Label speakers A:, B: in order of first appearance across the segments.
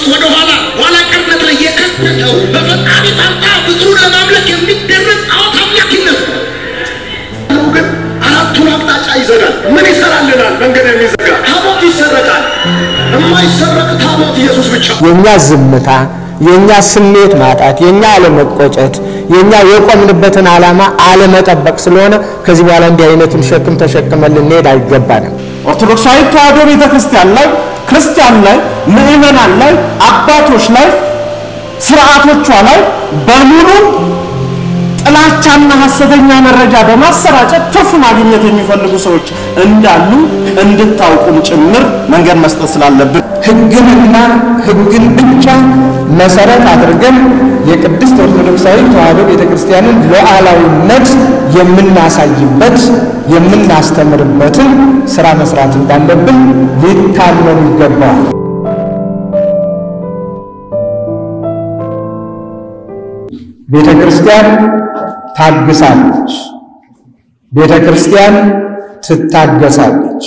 A: ውስጥ ወደ ኋላ ኋላ ቀርነት ላይ የከተተው በፈጣሪ ጣልቃ ፍቅሩን ለማምለክ የሚደረግ ጣዖት አምላኪነት ነው። ግን አራቱን አቅጣጫ ይዘጋል። ምን ይሰራልናል? መንገድ የሚዘጋ ታቦት ይሰረቃል። የማይሰረቅ ታቦት ኢየሱስ ብቻ
B: የኛ ዝምታ፣ የኛ ስሜት ማጣት፣ የኛ አለመቆጨት፣ የኛ የቆምንበትን ዓላማ አለመጠበቅ ስለሆነ ከዚህ በኋላ እንዲህ አይነቱን ሸክም ተሸክመን ልንሄድ አይገባንም።
C: ኦርቶዶክሳዊ ተዋሕዶ ቤተ ክርስቲያን ላይ ክርስቲያን ላይ ምዕመናን ላይ አባቶች ላይ ስርዓቶቿ ላይ በሙሉ ጥላቻና ሐሰተኛ መረጃ በማሰራጨት ትርፍ ማግኘት የሚፈልጉ ሰዎች እንዳሉ እንድታውቁም ጭምር መንገድ መስጠት ስላለብን
B: ሕግንና ሕግን ብቻ መሰረት አድርገን የቅድስት ኦርቶዶክሳዊ ተዋሕዶ ቤተ ክርስቲያንን ሉዓላዊነት የምናሳይበት የምናስተምርበትን ስራ መስራት እንዳለብን ሊታመኑ ይገባዋል። ቤተ ክርስቲያን ታግሳለች። ቤተ ክርስቲያን ትታገሳለች።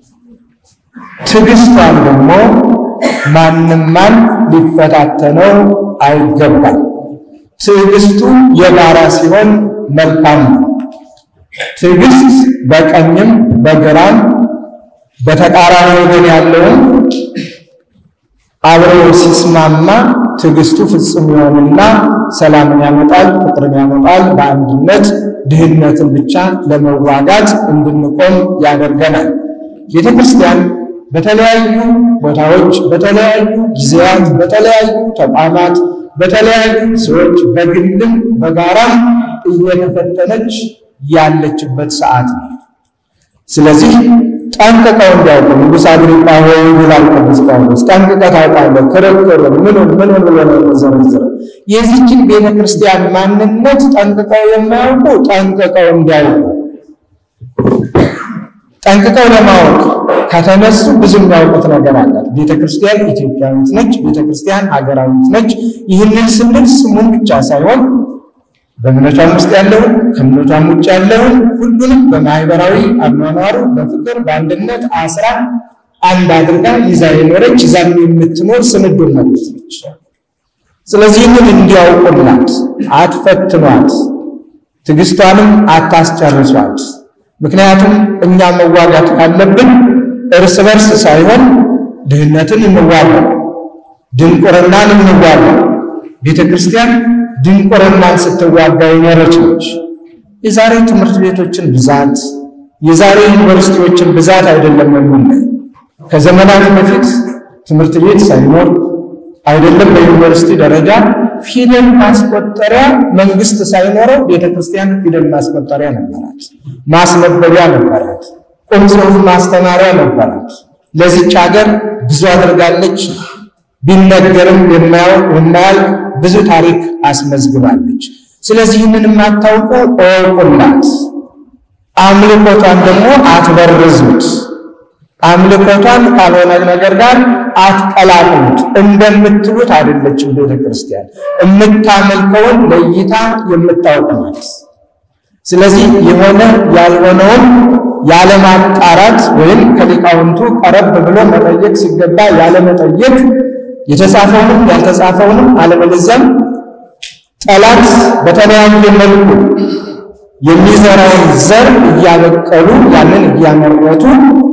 B: ትዕግስቷን ደግሞ ማንም ማን ሊፈታተነው አይገባም። ትዕግስቱ የጋራ ሲሆን መልካም ነው። ትዕግስት በቀኝም በግራም በተቃራኒ ወገን ያለውን አብሮ ሲስማማ ትዕግስቱ ፍጹም ይሆንና ሰላምን ያመጣል፣ ፍቅርን ያመጣል። በአንድነት ድህነትን ብቻ ለመዋጋት እንድንቆም ያደርገናል። ቤተ ክርስቲያን በተለያዩ ቦታዎች፣ በተለያዩ ጊዜያት፣ በተለያዩ ተቋማት፣ በተለያዩ ሰዎች በግልም በጋራም እየተፈተነች ያለችበት ሰዓት ነው። ስለዚህ ጠንቅቀው እንዲያውቁ ንጉሥ አግሪጳ ሆይ ይላል ቅዱስ ጳውሎስ፣ ጠንቅቀህ ታውቃለህ፣ ክርክሩን ምኑን ምኑን ብሎ ነው የሚዘረዝረው። የዚችን ቤተ ክርስቲያን ማንነት ጠንቅቀው የማያውቁ ጠንቅቀው እንዲያውቁ ጠንቅቀው ለማወቅ ከተነሱ ብዙ የሚያውቁት ነገር አላት። ቤተ ክርስቲያን ኢትዮጵያዊት ነች። ቤተ ክርስቲያን ሀገራዊት ነች። ይህንን ስንል ስሙን ብቻ ሳይሆን በእምነቷም ውስጥ ያለውን ከእምነቷም ውጭ ያለውን ሁሉንም በማህበራዊ አኗኗሩ በፍቅር በአንድነት አስራ አንድ አድርጋ ይዛ የኖረች ይዛም የምትኖር ስንዱ እመቤት ነች። ስለዚህ ይህንን እንዲያውቁላት፣ አትፈትኗት፣ ትዕግስቷንም አታስጨርሷት። ምክንያቱም እኛ መዋጋት ካለብን እርስ በርስ ሳይሆን ድህነትን እንዋጋ፣ ድንቁርናን እንዋጋ። ቤተ ክርስቲያን ድንቁርናን ስትዋጋ የኖረች ነች። የዛሬ ትምህርት ቤቶችን ብዛት የዛሬ ዩኒቨርሲቲዎችን ብዛት አይደለም የምናየው። ከዘመናት በፊት ትምህርት ቤት ሳይኖር አይደለም በዩኒቨርሲቲ ደረጃ ፊደል ማስቆጠሪያ መንግስት ሳይኖረው ቤተ ክርስቲያን ፊደል ማስቆጠሪያ ነበራት፣ ማስነበቢያ ነበራት፣ ቁም ጽሑፍ ማስተማሪያ ነበራት። ለዚች ሀገር ብዙ አድርጋለች። ቢነገርም የማያልቅ ብዙ ታሪክ አስመዝግባለች። ስለዚህ ይህንን የማታውቁ እወቁላት። አምልኮቷን ደግሞ አትበርዙት። አምልኮቷን ካልሆነ ነገር ጋር አትቀላቅሉት። እንደምትሉት አይደለችም ቤተ ክርስቲያን። የምታመልከውን ለይታ የምታውቅ ናት። ስለዚህ የሆነ ያልሆነውን ያለማጣራት ወይም ከሊቃውንቱ ቀረብ ብሎ መጠየቅ ሲገባ ያለመጠየቅ የተጻፈውንም ያልተጻፈውንም አለበለዚያም ጠላት በተለያየ መልኩ የሚዘራውን ዘር እያበቀሉ ያንን እያመረቱ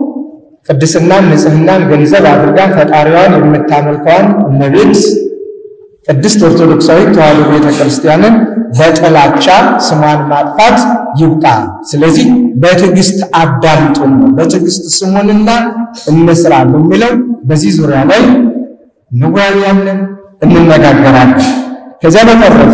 B: ቅድስናን ንጽሕናን ገንዘብ አድርጋ ፈጣሪዋን የምታመልከዋን እመቤት ቅድስት ኦርቶዶክሳዊት ተዋሕዶ ቤተ ክርስቲያንን በጥላቻ ስሟን ማጥፋት ይብቃ። ስለዚህ በትዕግስት አዳምጡን ነው። በትዕግስት ስሙንና እንስራ በሚለው በዚህ ዙሪያ ላይ እንወያያለን፣ እንነጋገራለን። ከዚያ በተረፈ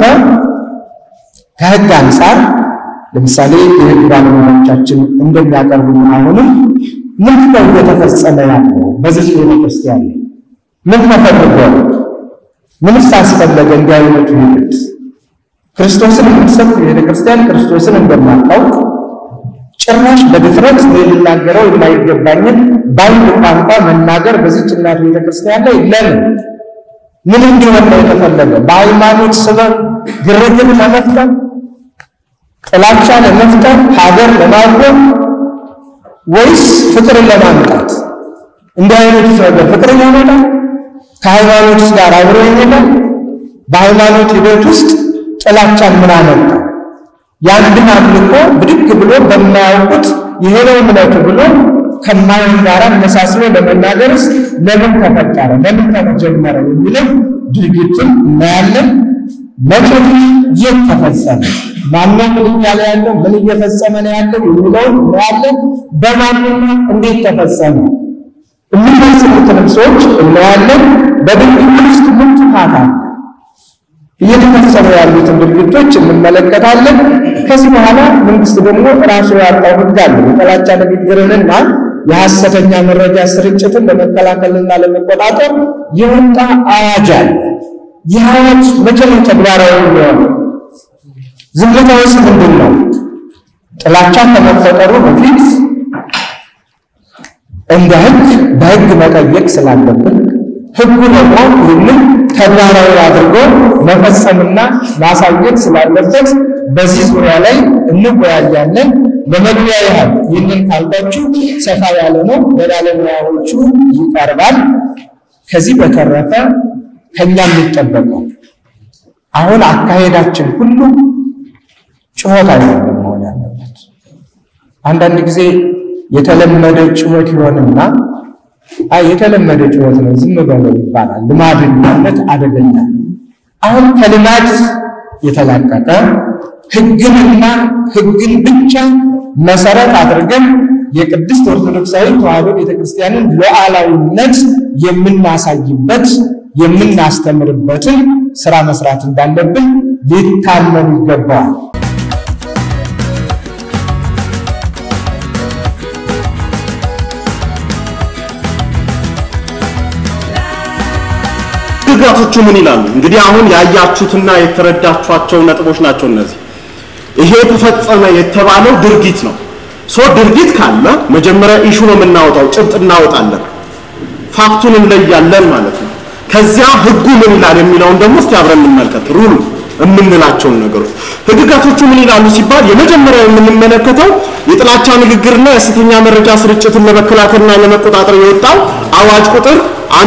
B: ከሕግ አንጻር ለምሳሌ የሕግ ባለሙያዎቻችን እንደሚያቀርቡልን አሁንም ምንድን ነው እየተፈጸመ ያለው በዚህ ቤተ ክርስቲያን ላይ ምን ተፈልጎ ምንስ አስፈለገ? እንዲህ አይነቱ ይሉት ክርስቶስን የምትሰብክ ቤተ ክርስቲያን ክርስቶስን እንደማታውቅ ጭራሽ በድፍረት ልናገረው የማይገባኝን በአንድ ቋንቋ መናገር በዚህች እናት ቤተ ክርስቲያን ላይ ለምን ምን እንዲሆን ነው የተፈለገ? በሃይማኖት ስበብ ግርግር ለመፍጠር፣ ጥላቻ ለመፍጠር፣ ሀገር ለማቆም ወይስ ፍቅርን ለማምጣት? እንዲህ አይነቱ ነገር ፍቅርን ያመጣል? ከሃይማኖት ጋር አብሮ ይሄዳል። በሃይማኖት ሂደት ውስጥ ጥላቻን ምን አመጣ? የአንድን አምልኮ ብድግ ብሎ በማያውቁት ይሄ ነው እምነቱ ብሎ ከማይሆን ጋር መሳስሎ ለመናገርስ ለምን ተፈጠረ? ለምን ተጀመረ? የሚለው ድርጊቱን እናያለን። መቼት የት ተፈጸመ? ማነው ምን እያለ ያለው? ምን እየፈጸመ ነው ያለው የሚለውን እናያለን። በማንና እንዴት ተፈጸመ? የሚፈጽሙትንም ሰዎች እናያለን። በድርጊቱ ውስጥ ምን ጥፋት አለ? እየተፈጸሙ ያሉትን ድርጊቶች እንመለከታለን። ከዚህ በኋላ መንግስት ደግሞ ራሱ ያወጣው ሕግ አለ። የጥላቻ ንግግርንና የሐሰተኛ መረጃ ስርጭትን ለመከላከልና ለመቆጣጠር የወጣ አዋጅ አለ። ይህ አዋጅ መቼ ነው ተግባራዊ የሚሆነው? ዝምታውስ ምንድን ነው? ጥላቻ ከመፈጠሩ በፊት እንደ ሕግ በሕግ መጠየቅ ስላለብን ሕጉ ደግሞ ይህንን ተግባራዊ አድርጎ መፈጸምና ማሳየት ስላለበት በዚህ ዙሪያ ላይ እንወያያለን። ለመግቢያ ያህል ይህንን ካልኳችሁ ሰፋ ያለ ነው፣ በባለሙያዎቹ ይቀርባል። ከዚህ በተረፈ ከኛ የሚጠበቀው አሁን አካሄዳችን ሁሉ ጩኸት አይደለም መሆን ያለበት። አንዳንድ ጊዜ የተለመደ ጩኸት ይሆንና አይ የተለመደ ጩኸት ነው ዝም በለው ይባላል። ልማድነት አደገኛ። አሁን ከልማድ የተላቀቀ ሕግንና ሕግን ብቻ መሰረት አድርገን የቅድስት ኦርቶዶክሳዊ ተዋሕዶ ቤተክርስቲያንን ሉዓላዊነት የምናሳይበት የምናስተምርበትን ስራ መስራት እንዳለብን ሊታመኑ ይገባዋል።
C: ህግጋቶቹ ምን ይላሉ? እንግዲህ አሁን ያያችሁትና የተረዳችኋቸው ነጥቦች ናቸው እነዚህ። ይሄ ተፈጸመ የተባለው ድርጊት ነው። ሶ ድርጊት ካለ መጀመሪያ ኢሹ ነው የምናወጣው፣ ጭብጥ እናወጣለን፣ ፋክቱን እንለያለን ማለት ነው። ከዚያ ህጉ ምን ይላል የሚለውን ደግሞ እስቲ አብረን እንመልከት። ሩሉ የምንላቸውን ነገሮች ህግጋቶቹ ምን ይላሉ ሲባል የመጀመሪያው የምንመለከተው የጥላቻ ንግግርና የሐሰተኛ መረጃ ስርጭትን ለመከላከልና ለመቆጣጠር የወጣው አዋጅ ቁጥር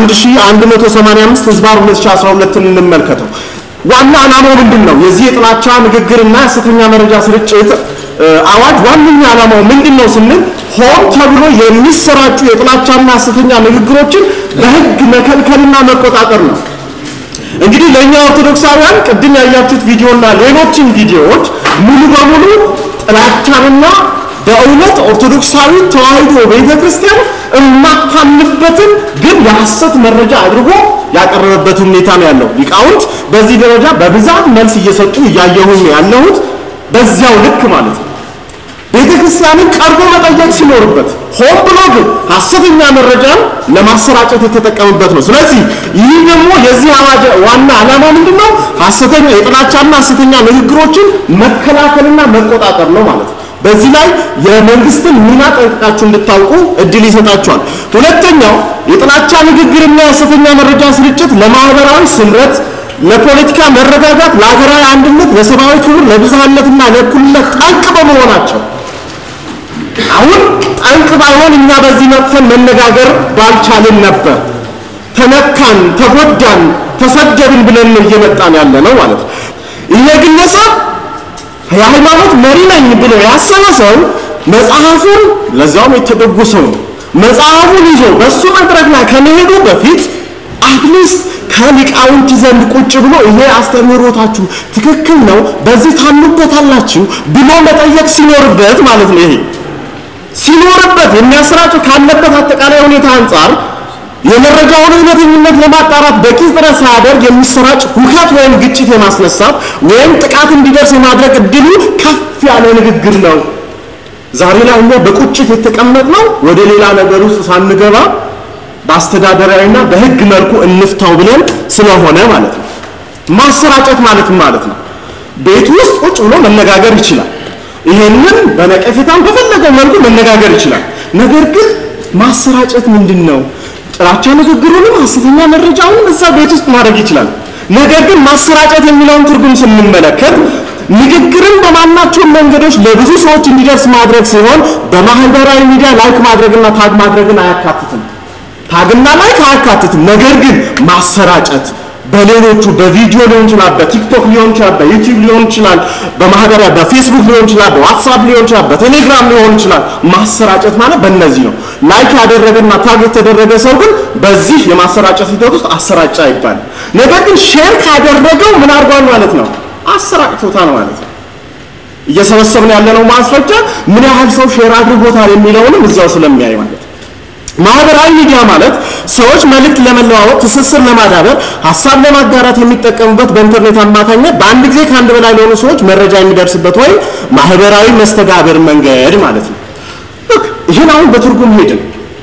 C: 1185 ህዝባር 2012 እንመልከተው። ዋና ዓላማው ምንድን ነው? የዚህ የጥላቻ ንግግርና የሐሰተኛ መረጃ ስርጭት አዋጅ ዋነኛ ዓላማው ምንድን ነው ስንል ሆን ተብሎ የሚሰራጩ የጥላቻና ሐሰተኛ ንግግሮችን በህግ መከልከልና መቆጣጠር ነው። እንግዲህ ለእኛ ኦርቶዶክሳውያን ቅድም ያያችሁት ቪዲዮና ሌሎችን ቪዲዮዎች ሙሉ በሙሉ ጥላቻንና በእውነት ኦርቶዶክሳዊ ተዋሕዶ ቤተክርስቲያን የማታምንበትን ግን የሐሰት መረጃ አድርጎ ያቀረበበት ሁኔታ ነው ያለው። ሊቃውንት በዚህ ደረጃ በብዛት መልስ እየሰጡ እያየሁኝ ያለሁት በዚያው ልክ ማለት ነው። ቤተክርስቲያንን ቀርቦ መጠየቅ ሲኖርበት ሆን ብሎ ግን ሐሰተኛ መረጃን ለማሰራጨት የተጠቀምበት ነው። ስለዚህ ይህ ደግሞ የዚህ አዋጅ ዋና ዓላማ ምንድነው? ሐሰተኛ የጥላቻና ሐሰተኛ ንግግሮችን መከላከልና መቆጣጠር ነው ማለት ነው። በዚህ ላይ የመንግስትን ሚና ጠንቅቃችሁ እንድታውቁ እድል ይሰጣችኋል። ሁለተኛው የጥላቻ ንግግርና የሐሰተኛ መረጃ ስርጭት ለማህበራዊ ስምረት፣ ለፖለቲካ መረጋጋት፣ ለሀገራዊ አንድነት፣ ለሰብአዊ ክብር፣ ለብዝሃነትና ለእኩልነት ጠንቅ በመሆናቸው አሁን ጠንቅ ባይሆን እኛ በዚህ መጥፈን መነጋገር ባልቻልን ነበር። ተነካን፣ ተጎዳን፣ ተሰደብን ብለን ነው እየመጣን ያለ ነው ማለት ነው። ይሄ ግለሰብ የሃይማኖት መሪ ነኝ ብሎ ያሰበ ሰው መጽሐፉን ለዛውም የተደጉ ሰው ነው መጽሐፉን ይዞ በሱ መድረክ ላይ ከመሄዱ በፊት አትሊስት ከሊቃውንት ዘንድ ቁጭ ብሎ ይሄ አስተምህሮታችሁ ትክክል ነው፣ በዚህ ታምኑበታላችሁ ብሎ መጠየቅ ሲኖርበት ማለት ነው። ይሄ ሲኖርበት የሚያሰራጨው ካለበት አጠቃላይ ሁኔታ አንጻር የመረጃውን እውነተኝነት ለማጣራት በቂ ጥረት ሳያደርግ የሚሰራጭ ሁከት ወይም ግጭት የማስነሳት ወይም ጥቃት እንዲደርስ የማድረግ እድሉ ከፍ ያለ ንግግር ነው። ዛሬ ላይ እኛ በቁጭት የተቀመጥነው ወደ ሌላ ነገር ውስጥ ሳንገባ በአስተዳደራዊና በሕግ መልኩ እንፍታው ብለን ስለሆነ ማለት ነው። ማሰራጨት ማለት ማለት ነው ቤት ውስጥ ቁጭ ብሎ መነጋገር ይችላል። ይሄንን በነቀፌታም በፈለገው መልኩ መነጋገር ይችላል። ነገር ግን ማሰራጨት ምንድን ነው? ጥላቻ ንግግሩንም ሐሰተኛ መረጃውንም እዛ ቤት ውስጥ ማድረግ ይችላል። ነገር ግን ማሰራጨት የሚለውን ትርጉም ስንመለከት ንግግርን በማናቸውም መንገዶች ለብዙ ሰዎች እንዲደርስ ማድረግ ሲሆን በማህበራዊ ሚዲያ ላይክ ማድረግና ታግ ማድረግን አያካትትም። ታግና ላይክ አያካትትም። ነገር ግን ማሰራጨት በሌሎቹ በቪዲዮ ሊሆን ይችላል፣ በቲክቶክ ሊሆን ይችላል፣ በዩቲዩብ ሊሆን ይችላል፣ በማህበራዊ በፌስቡክ ሊሆን ይችላል፣ በዋትሳፕ ሊሆን ይችላል፣ በቴሌግራም ሊሆን ይችላል። ማሰራጨት ማለት በእነዚህ ነው። ላይክ ያደረገና ታግ የተደረገ ሰው ግን በዚህ የማሰራጨት ሂደት ውስጥ አሰራጫ አይባልም። ነገር ግን ሼር ካደረገው ምን አድርጓል ማለት ነው? አሰራጭቶታል ማለት ነው። እየሰበሰብን ያለነው ማስረጃ ምን ያህል ሰው ሼር አድርጎታል የሚለውንም እዛው ስለሚያይ ማለት ነው። ማህበራዊ ሚዲያ ማለት ሰዎች መልእክት ለመለዋወጥ፣ ትስስር ለማዳበር፣ ሀሳብ ለማጋራት የሚጠቀሙበት በኢንተርኔት አማካኝነት በአንድ ጊዜ ከአንድ በላይ ለሆኑ ሰዎች መረጃ የሚደርስበት ወይም ማህበራዊ መስተጋብር መንገድ ማለት ነው። ልክ ይህን አሁን በትርጉም ሄድን።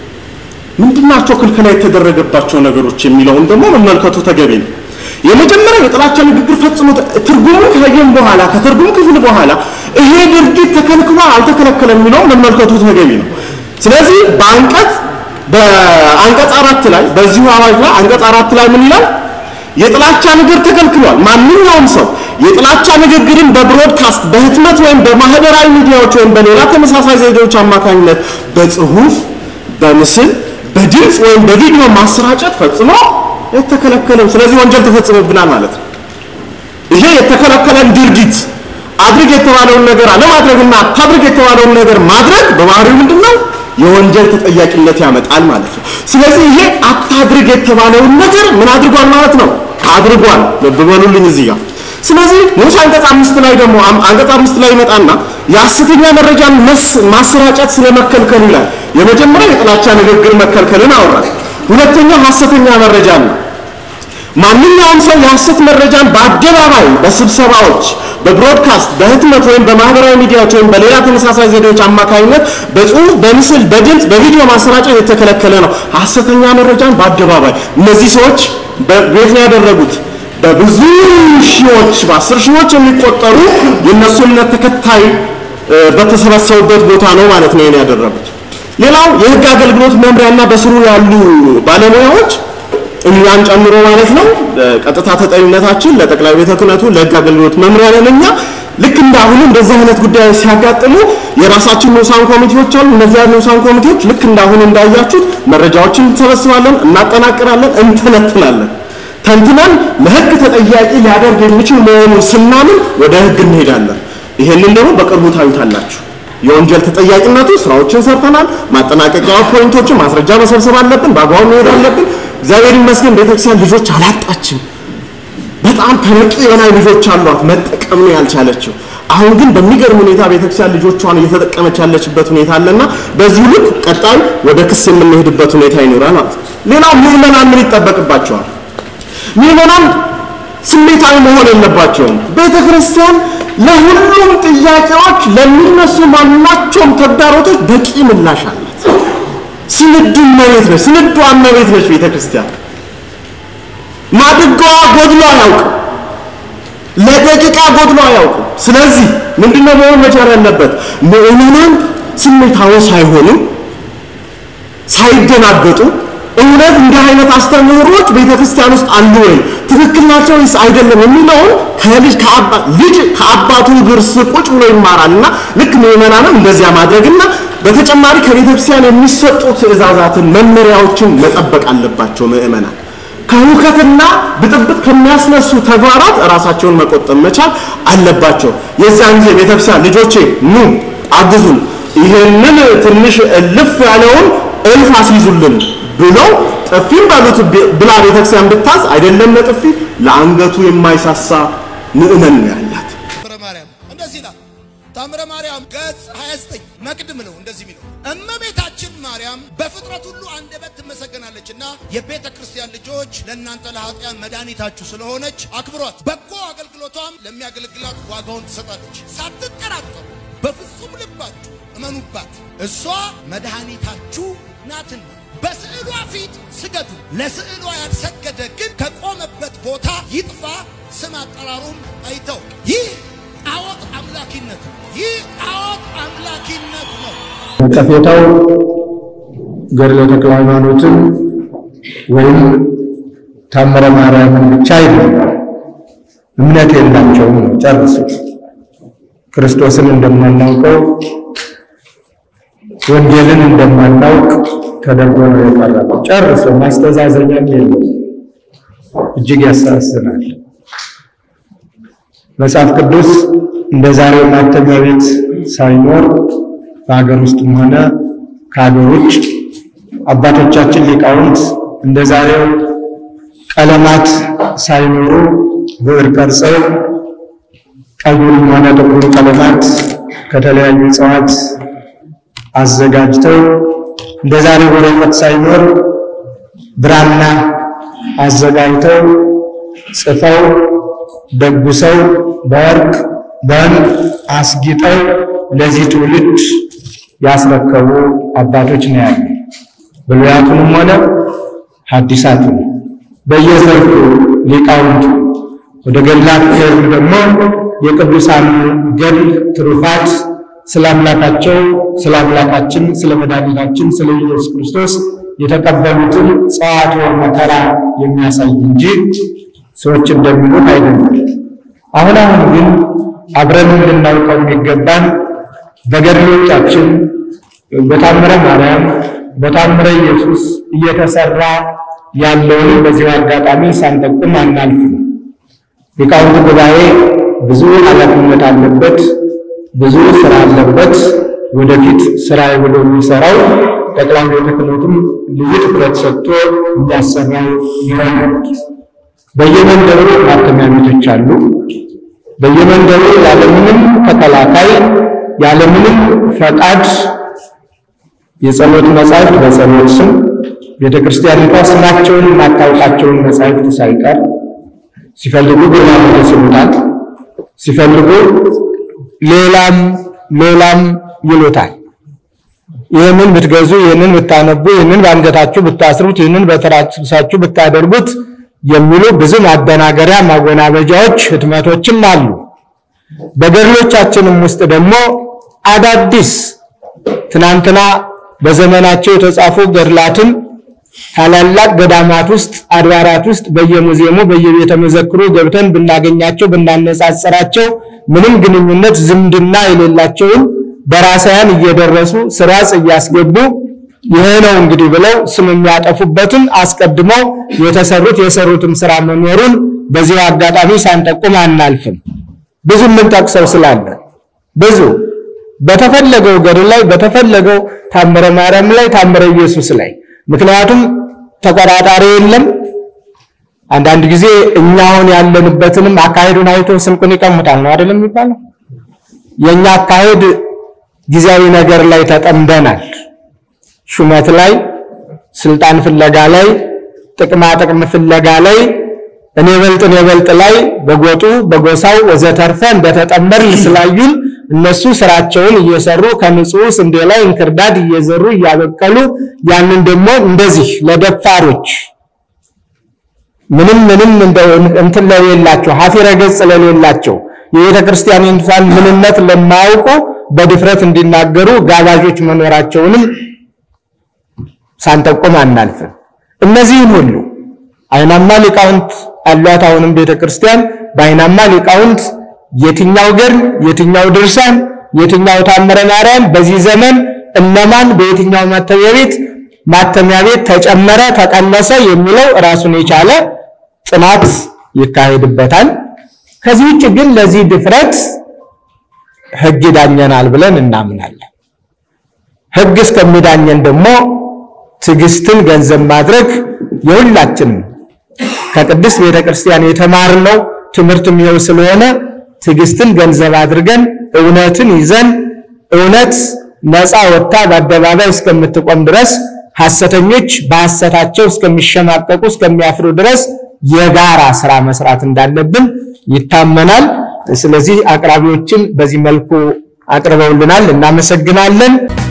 C: ምንድናቸው ክልከላ የተደረገባቸው ነገሮች የሚለውን ደግሞ መመልከቱ ተገቢ ነው። የመጀመሪያው የጥላቻ ንግግር ፈጽሞ ትርጉሙን ካየን በኋላ ከትርጉም ክፍል በኋላ ይሄ ድርጊት ተከልክሏል አልተከለከለም የሚለውን መመልከቱ ተገቢ ነው። ስለዚህ በአንቀጽ በአንቀጽ አራት ላይ በዚሁ አዋጅ ላይ አንቀጽ አራት ላይ ምን ይላል? የጥላቻ ንግግር ተከልክሏል። ማንኛውም ሰው የጥላቻ ንግግርን በብሮድካስት በህትመት ወይም በማህበራዊ ሚዲያዎች ወይም በሌላ ተመሳሳይ ዘዴዎች አማካኝነት በጽሁፍ፣ በምስል፣ በድምፅ ወይም በቪዲዮ ማሰራጨት ፈጽሞ የተከለከለም። ስለዚህ ወንጀል ተፈጽሞብናል ማለት ነው። ይሄ የተከለከለን ድርጊት አድርግ የተባለውን ነገር አለማድረግና አታድርግ የተባለውን ነገር ማድረግ በባህሪው ምንድን ነው? የወንጀል ተጠያቂነት ያመጣል ማለት ነው። ስለዚህ ይሄ አታድርግ የተባለውን ነገር ምን አድርጓል ማለት ነው? አድርጓል። ልብ በሉልኝ እዚህ ጋር። ስለዚህ ንዑስ አንቀጽ አምስት ላይ ደግሞ አንቀጽ አምስት ላይ ይመጣና የሐሰተኛ መረጃን ማሰራጨት ስለመከልከል ይላል። የመጀመሪያው የጥላቻ ንግግር መከልከልን አወራል። ሁለተኛው ሐሰተኛ መረጃ ነው። ማንኛውም ሰው የሐሰት መረጃን በአደባባይ በስብሰባዎች፣ በብሮድካስት፣ በህትመት ወይም በማህበራዊ ሚዲያዎች ወይም በሌላ ተመሳሳይ ዘዴዎች አማካኝነት በጽሁፍ፣ በምስል፣ በድምፅ፣ በቪዲዮ ማሰራጨት የተከለከለ ነው። ሐሰተኛ መረጃን በአደባባይ እነዚህ ሰዎች ቤት ነው ያደረጉት። በብዙ ሺዎች በአስር ሺዎች የሚቆጠሩ የእነሱ እምነት ተከታይ በተሰበሰቡበት ቦታ ነው ማለት ነው ይሄን ያደረጉት። ሌላው የህግ አገልግሎት መምሪያና በስሩ ያሉ ባለሙያዎች እኛን ጨምሮ ማለት ነው ቀጥታ ተጠሪነታችን ለጠቅላይ ቤተ ክህነቱ ለህግ አገልግሎት መምሪያ ነን እኛ ልክ እንዳሁኑ እንደዚህ አይነት ጉዳዮች ሲያጋጥሙ የራሳችን ንዑሳን ኮሚቴዎች አሉ እነዚያ ንዑሳን ኮሚቴዎች ልክ እንዳሁኑ እንዳያችሁት መረጃዎችን እንሰበስባለን እናጠናቅራለን እንተነትናለን ተንትነን ለህግ ተጠያቂ ሊያደርግ የሚችል መሆኑን ስናምን ወደ ህግ እንሄዳለን ይሄንን ደግሞ በቅርቡ ታዩታላችሁ የወንጀል ተጠያቂነቱ ስራዎችን ሰርተናል ማጠናቀቂያ ፖይንቶችን ማስረጃ መሰብሰብ አለብን በአግባቡ መሄድ አለብን እግዚአብሔር ይመስገን ቤተክርስቲያን ልጆች አላጣችም። በጣም ከበቂ በላይ ልጆች አሏት፣ መጠቀም ነው ያልቻለችው። አሁን ግን በሚገርም ሁኔታ ቤተክርስቲያን ልጆቿን እየተጠቀመች ያለችበት ሁኔታ አለና በዚህ ልክ ቀጣይ ወደ ክስ የምንሄድበት ሁኔታ ይኖራል ማለት ነው። ሌላው ምዕመናን ምን ይጠበቅባቸዋል? ምዕመናን ስሜታዊ መሆን የለባቸውም። ቤተክርስቲያን ለሁሉም ጥያቄዎች ለሚነሱ ማናቸውም ተግዳሮቶች በቂ ምላሽ አላት። ስንዱ እመቤት ነች። ስንዱ እመቤት ነች ቤተ ክርስቲያን። ማድጋዋ ጎድሎ አያውቅም። ለደቂቃ ጎድሎ አያውቅም። ስለዚህ ምንድነው መሆን መቻል ያለበት? ምዕመናን ስሜታዊ ሳይሆኑ ሳይደናገጡ እውነት እንዲህ አይነት አስተምህሮች ቤተ ክርስቲያን ውስጥ አሉ ወይ ትክክል ናቸው ወይስ አይደለም የሚለውን ከልጅ ከአባ ልጅ ከአባቱ እግር ስር ቁጭ ብሎ ይማራልና ልክ ምዕመናንም እንደዚያ ማድረግና በተጨማሪ ከቤተ ክርስቲያን የሚሰጡ ትእዛዛትን መመሪያዎችን መጠበቅ አለባቸው ምዕመናን ከሁከትና ብጥብጥ ከሚያስነሱ ተግባራት ራሳቸውን መቆጠብ መቻል አለባቸው የዚያን ጊዜ ቤተክርስቲያን ልጆቼ ኑ አግዙን ይህንን ትንሽ እልፍ ያለውን እልፍ አስይዙልን ብለው ጥፊም በሉት ብላ ቤተክርስቲያን ብታዝ አይደለም ለጥፊ ለአንገቱ የማይሳሳ ምእመን ነው ያላት
D: ታምረ ማርያም እንደዚህ ይላል። ታምረ ማርያም ገጽ 29 መቅድም ነው እንደዚህ የሚለው እመቤታችን ማርያም በፍጥረት ሁሉ አንደበት ትመሰገናለችና የቤተ ክርስቲያን ልጆች ለእናንተ ለኃጢያን መድኃኒታችሁ ስለሆነች አክብሯት። በጎ አገልግሎቷም ለሚያገለግላት ዋጋውን ትሰጣለች። ሳትጠራጠሩ በፍጹም ልባችሁ እመኑባት፣ እሷ መድኃኒታችሁ ናትና። በስዕሏ ፊት ስገዱ። ለስዕሏ ያልሰገደ ግን ከቆመበት ቦታ ይጥፋ፣ ስም አጠራሩም አይታወቅ። ይህ ጣዖት አምላኪነት ነው። ይህ ጣዖት አምላኪነት ነው።
B: ጠፌታው ገድለ ተክለ ሃይማኖትን ወይም ታምረ ማርያምን ብቻ አይደለም። እምነት የላቸውም ነው ጨርሶ። ክርስቶስን እንደማናውቀው ወንጌልን እንደማናውቅ ተደርጎ ነው የቀረበው። ጨርሶ ማስተዛዘኛም የለው። እጅግ ያሳዝናል። መጽሐፍ ቅዱስ እንደ ዛሬው ማተሚያ ቤት ሳይኖር በሀገር ውስጥም ሆነ ከሀገር ውጭ አባቶቻችን ሊቃውንት እንደ ዛሬው ቀለማት ሳይኖሩ ብዕር ቀርጸው ቀዩንም ሆነ ጥቁሩ ቀለማት ከተለያዩ እጽዋት አዘጋጅተው እንደ ዛሬው ወረቀት ሳይኖር ብራና አዘጋጅተው ጽፈው ደጉሰው በወርቅ በዕንቁ አስጊጠው ለዚህ ትውልድ ያስረከቡ አባቶች ነው ያሉ። ብሉያቱንም ሆነ ሐዲሳቱን በየዘርፉ ሊቃውንቱ ወደ ገድላት ሲሄዱ ደግሞ የቅዱሳን ገድል ትሩፋት ስለ አምላካቸው ስለ አምላካችን ስለ መድኃኒታችን ስለ ኢየሱስ ክርስቶስ የተቀበሉትን ጸዋትወ መከራ የሚያሳይ እንጂ ሰዎች እንደሚሉት አይደለም። አሁን አሁን ግን አብረን እንድናውቀው የሚገባን በገድሎቻችን በታምረ ማርያም በታምረ ኢየሱስ እየተሰራ ያለውን በዚሁ አጋጣሚ ሳንጠቁም አናልፍም። ሊቃውንቱ ጉባኤ ብዙ ኃላፊነት አለበት፣ ብዙ ስራ አለበት። ወደፊት ስራ ብሎ የሚሰራው ጠቅላይ ቤተ ክህነቱም ልዩ ትኩረት ሰጥቶ የሚያሰራው ይሆናል። በየመንደሩ ማተሚያ ቤቶች አሉ። በየመንደሩ ያለምንም ተከላካይ ያለምንም ፈቃድ የጸሎት መጻሕፍት በጸሎት ስም ቤተ ክርስቲያኒቷ ስማቸውን የማታውቃቸውን መጻሕፍት ሳይቀር ሲፈልጉ ግርማ ሞገስ ይሉታል፣ ሲፈልጉ ሌላም ሌላም ይሉታል። ይህንን ብትገዙ፣ ይህንን ብታነቡ፣ ይህንን በአንገታችሁ ብታስሩት፣ ይህንን በትራሳችሁ ብታደርጉት የሚሉ ብዙ ማደናገሪያ ማወናበጃዎች፣ ህትመቶችም አሉ። በገድሎቻችንም ውስጥ ደግሞ አዳዲስ ትናንትና በዘመናቸው የተጻፉ ገድላትን ታላላቅ ገዳማት ውስጥ አድባራት ውስጥ በየሙዚየሙ በየቤተ መዘክሩ ገብተን ብናገኛቸው ብናነጻጽራቸው ምንም ግንኙነት ዝምድና የሌላቸውን ደራሳያን እየደረሱ ስራጽ እያስገቡ ይሄ ነው እንግዲህ ብለው ስም የሚያጠፉበትን አስቀድመው የተሰሩት የሰሩትም ስራ መኖሩን በዚህ አጋጣሚ ሳንጠቁም አናልፍም። ብዙ የምንጠቅሰው ስላለ ብዙ በተፈለገው ገድል ላይ በተፈለገው ታምረ ማርያም ላይ ታምረ ኢየሱስ ላይ ምክንያቱም ተቆጣጣሪ የለም። አንዳንድ ጊዜ እኛ አሁን ያለንበትንም አካሄዱን አይቶ ስንቁን ይቀሙታል ነው አይደለም የሚባለው። የኛ አካሄድ ጊዜያዊ ነገር ላይ ተጠምደናል። ሹመት ላይ፣ ስልጣን ፍለጋ ላይ፣ ጥቅማ ጥቅም ፍለጋ ላይ እኔ በልጥ እኔ በልጥ ላይ በጎጡ በጎሳው ወዘተርፈ እንደተጠመርን ስላዩን እነሱ ስራቸውን እየሰሩ ከንጹህ ስንዴ ላይ እንክርዳድ እየዘሩ እያበቀሉ ያንን ደግሞ እንደዚህ ለደፋሮች ምንም ምንም እንትን ለሌላቸው ሀፊረ ገጽ ለሌላቸው የቤተ ክርስቲያኒቷን ምንነት ለማያውቁ በድፍረት እንዲናገሩ ጋባዦች መኖራቸውንም ሳንጠቁም አናልፍም። እነዚህም ሁሉ አይናማ ሊቃውንት አሏት። አሁንም ቤተ ክርስቲያን በአይናማ ሊቃውንት የትኛው ገድል፣ የትኛው ድርሳን፣ የትኛው ታምረ ማርያም በዚህ ዘመን እነማን በየትኛው ማተሚያ ቤት ማተሚያ ቤት ተጨመረ፣ ተቀነሰ የሚለው ራሱን የቻለ ጥናት ይካሄድበታል። ከዚህ ውጭ ግን ለዚህ ድፍረት ሕግ ይዳኘናል ብለን እናምናለን። ሕግ እስከሚዳኘን ደግሞ ትዕግስትን ገንዘብ ማድረግ የሁላችንም ከቅድስት ቤተ ክርስቲያን የተማርነው ትምህርት የሚሆን ስለሆነ ትዕግስትን ገንዘብ አድርገን እውነትን ይዘን እውነት ነፃ ወጥታ በአደባባይ እስከምትቆም ድረስ ሐሰተኞች በሐሰታቸው እስከሚሸማቀቁ እስከሚያፍሩ ድረስ የጋራ ስራ መስራት እንዳለብን ይታመናል። ስለዚህ አቅራቢዎችን በዚህ መልኩ አቅርበውልናል። እናመሰግናለን።